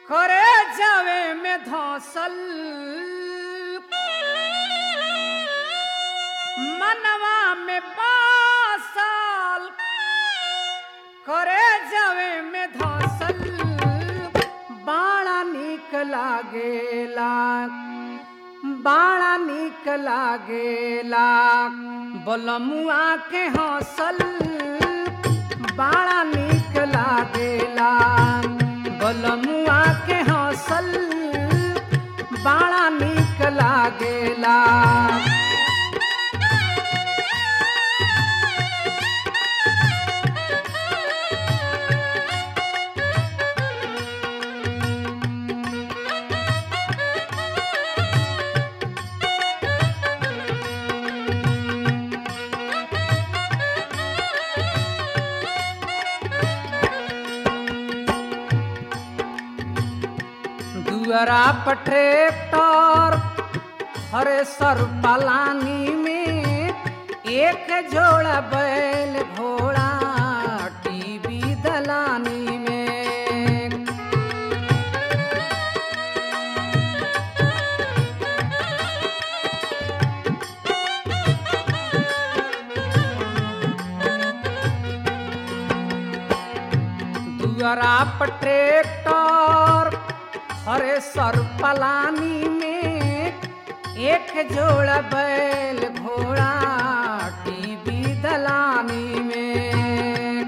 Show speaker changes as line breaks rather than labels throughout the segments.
करे जावे में धौसल मनवा में बासल करे जावे में धौसल बाड़ा निक लागेला बाड़ा निक लागेला बलमुआ के हौसल बाड़ा निक लागेला बलमुआ के हौसल बाड़ा निक लागेला दुअरा पर ट्रैक्टर हरे सर पलानी में एक जोड़ा बैल घोड़ा टीवी दलानी में दुअरा पर ट्रैक्टर हरे सर पलानी में एक जोड़ा बैल घोड़ा टीवी दलानी में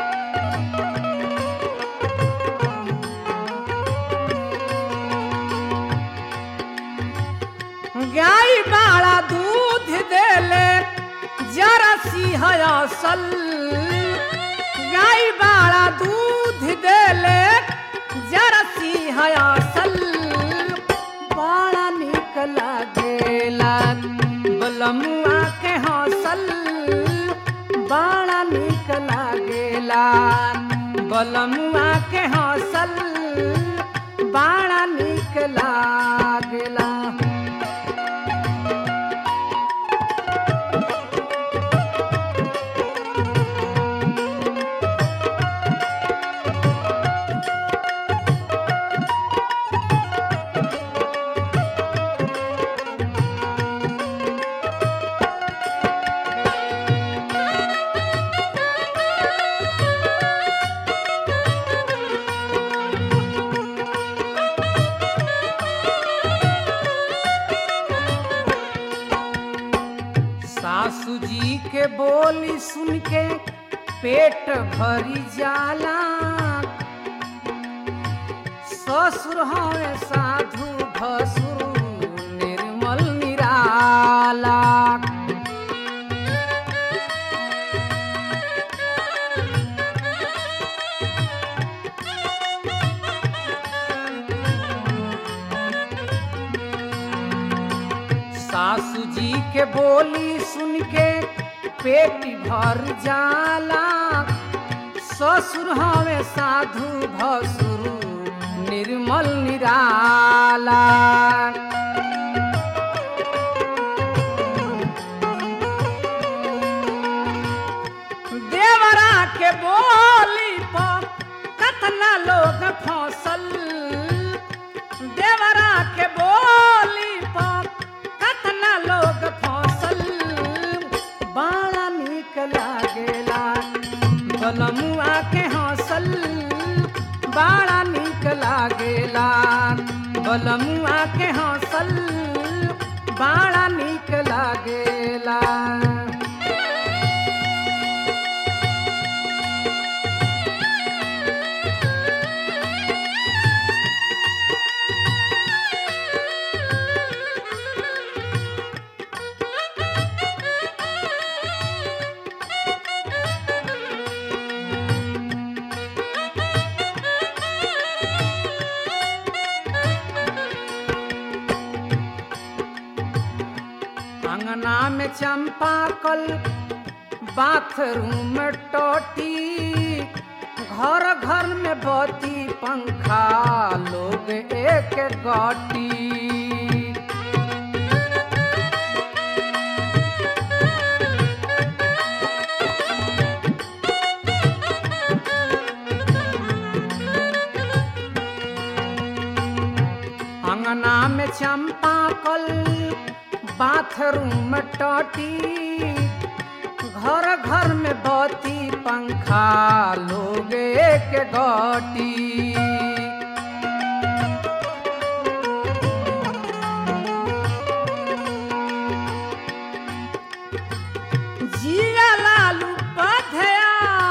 गाय बाड़ा दूध देले जरा सी हयासल गाय बाड़ा दूध देले जरा सी हयासल बाड़ा निक लागेला बलमुआ के हौसल बाड़ा निक लागेला बलमुआ के हौसल बाड़ा निक लागेला सासू जी के बोली सुन के पेट भरी जाला ससुर हवे साधु भसुर निर्मल निराला सासू जी के बोली सुन के पेट भर जाला ससुर हवे साधु भसुर निर्मल निराला देवरा के बोली पर कतना लोग फौसल देवरा के बोली पर कतना लोग फौसल बाड़ा निक लागेला बलमुआ के हौसल बाड़ा निक लागेला बलमुआ के हौसल बाड़ा निक लागेला अंगना में चंपा कल बाथरूम में टोटी घर घर में बत्ती पंखा लोग एक गोटी अंगना में चंपा कल बाथरूम टटी घर घर में बत्ती पंखा लोग एक गटी जिया लालू पधया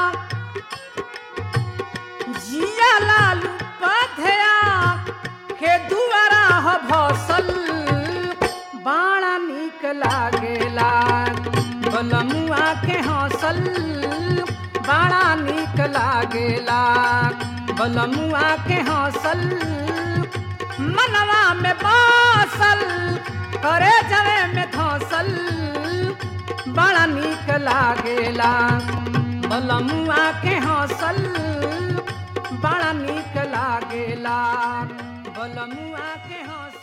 जिया लालू पधया के दुआरा ह भसल बाड़ा निक लागेला बलमुआ के हंसल बाड़ा निक लागेला बलमुआ के हंसल मनवा में बासल करे जवे में धसल बड़ा निक लागेला बलमुआ के हंसल बड़ा निक लागेला बलमुआ के हंसल